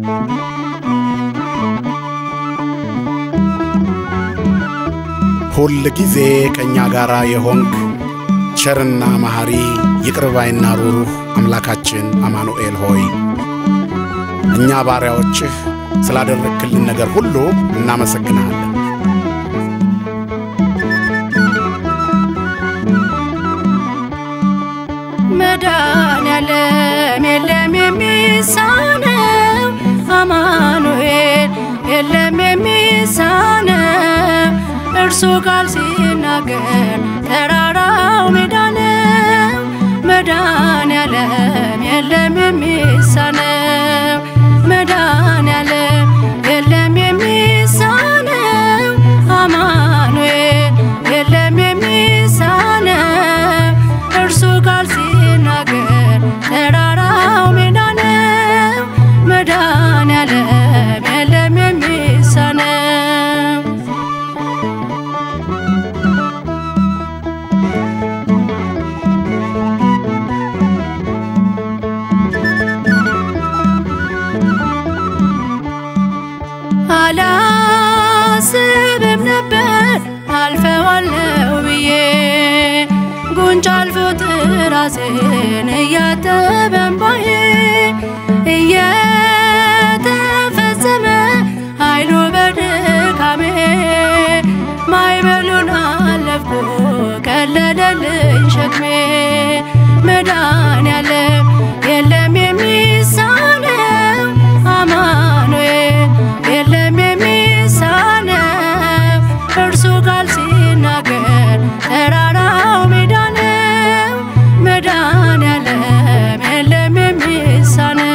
ሁል ጊዜ ከእኛ ጋር የሆንክ ቸርና መሐሪ ይቅርባይና ሩሩህ አምላካችን አማኑኤል ሆይ እኛ ባሪያዎችህ ስላደረግክልን ነገር ሁሉ እናመሰግንሃለን። መድኃኔዓለም የለም የሚሳነው አማኑኤል የለም የሚሳነው እርሱ ቃል ሲናገር ተራራው ሜዳ ነው። መድኃኔዓለም የለም የሚሳነው መድኃኔዓለም የለም የሚሳነው አማኑኤል የለም የሚሳነው እርሱ ቃል ሲናገር ተራራው ሜዳ ነው። መድኃኔዓለም የለም የሚሳነው አላስብም ነበር አልፈዋለሁ ብዬ ጉንጭ አልፎ ጥራሴን እያጠበ እምባዬ እየተፈጸመ ኃይሉ በድካሜ ማዕበሉን አለፍኩ ቀለለልኝ ሸክሜ መድኃኔዓለም የለም የሚሳነው አማኑኤል የለም የሚሳነው እርሱ ቃል ሲናገር ተራራው ሜዳ ነው። መድኃኔዓለም የለም የሚሳነው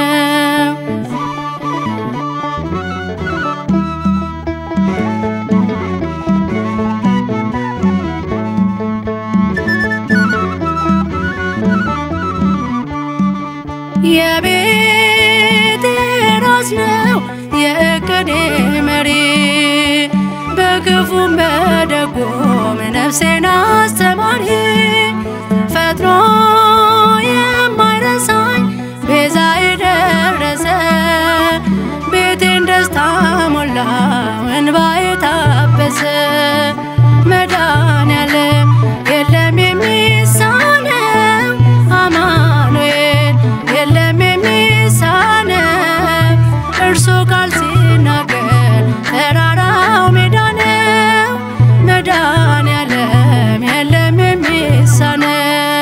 የቤቴ ራስ ነው የእቅዴ መሪ በክፉም በደጉም ነፍሴን አስተማሪ ፈጥኖ የማይረሳኝ ቤዛ የደረሰ ቤቴን ደስታ ሞላው እንባዬ ታበሰ መድኃኔዓለም የለም የሚሳነው አማኑኤል የለም የሚሳነው እርሱ ቃል ሲናገር ተራራው ሜዳ ነው። መድኃኔዓለም የለም የሚሳነው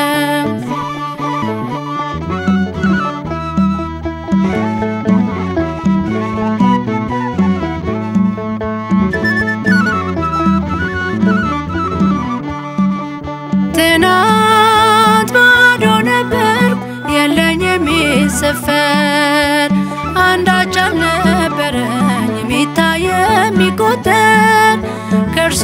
ትናንት ባዶ ነበርኩ የለኝ የሚሰፈር አንዳች አልነበረኝ የሚታይ የሚቆጠር ከእርሱ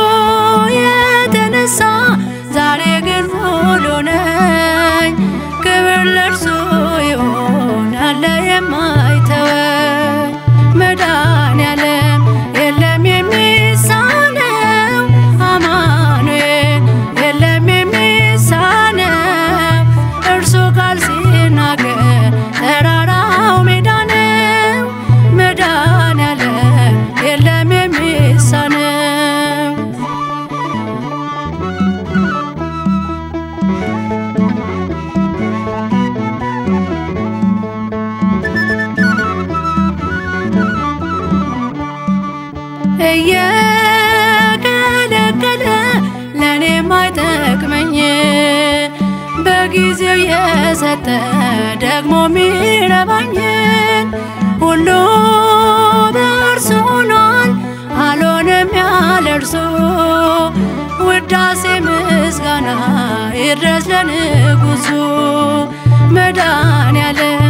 የተነሳ ዛሬ ግን ሙሉ ነኝ። ክብር ለእርሱ ይሁን ያለ የማይተወኝ መድኃኔዓለም የለም የሚሳነው አማኑኤል የለም የሚሳነው እርሱ ቃል ሲናገር ተራራው ሜዳ ነው። መድኃኔዓለም የለም የሚሳነው እየከለከለ ለእኔ ማይጠቅመኝ በጊዜው የሰጠ ደግሞ ሚረባኝን ሁሉ በእርሱ ሆኗል አልሆንም ያለ እርሱ ውዳሴ ምስጋና ይድረስ ለንጉሱ መድኃኔዓለም